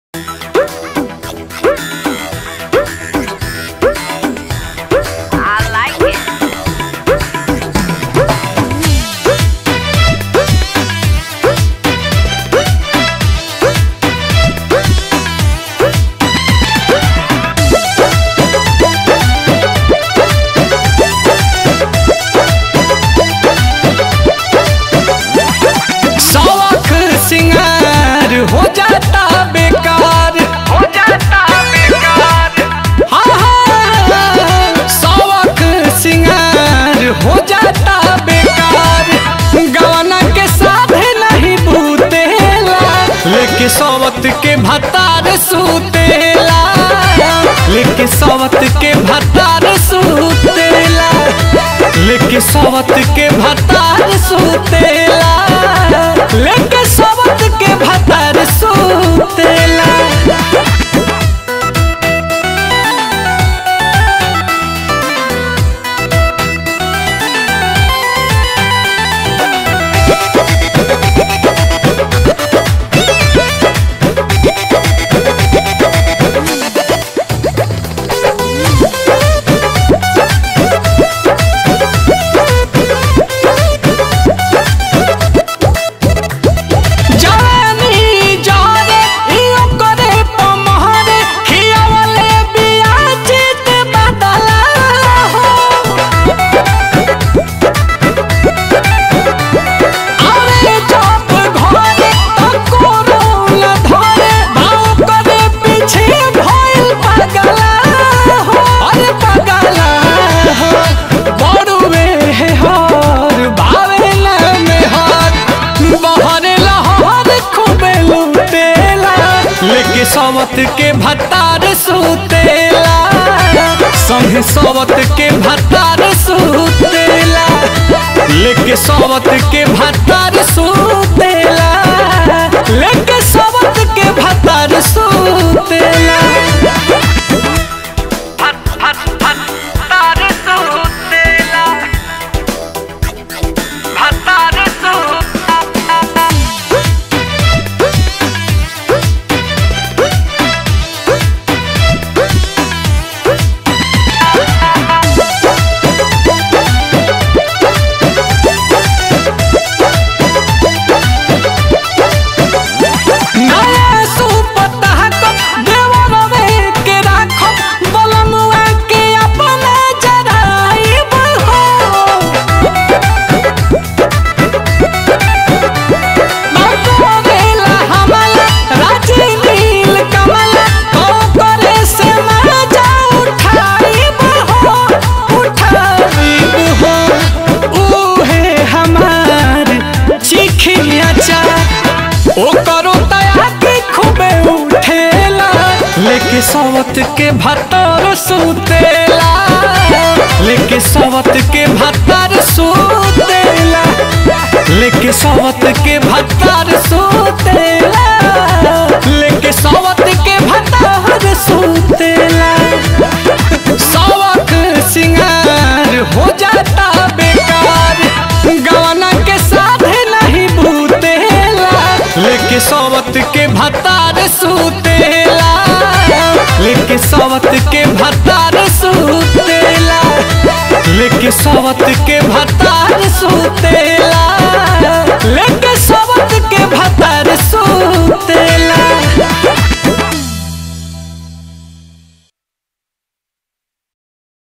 सवत के भतार सुतेला लेके सवत के भतार सुतेला लेके सवत के भतार सुतेला लेके सवत के भतार सुतेला जानी जाने इयो करे पमहरे खियावले बिया चित बदला हो अरे जब घरे त कोरोल धरे भाव करे पीछे भइल पगला हो अरे पगला हो बड़ुए हर बावेला में हर बहरे लहर खूबे लुटेला लेके सवत के भतार सुतेला संगे सवत के भतार सुतेला लेके सवत के भतार सुतेला लेके सवत के भतार सुतेला भतार सुतेला भतार सुतेला नया सुपता को देवरवे के राखो बलमुआ के अपना जराइब हो बाबूरेला हमला राजी नील कमला ओ करे से मजा उठाइब हो उठाइब हो उहे हमार चिखिया चा ओ करो तया के खूबे उठेला लेके सवत के भतर सुतेला लेके सवत के भतर सुतेला लेके सवत के भतर सुतेला लेके सवत के भतर सुतेला सवक सिंगार हो जाता बेकार गवना के साधे नहीं भूतेला लेके सवत के भतार सुतेला लेके सवत के भतार सुतेला लेके सवत के भतार सुतेला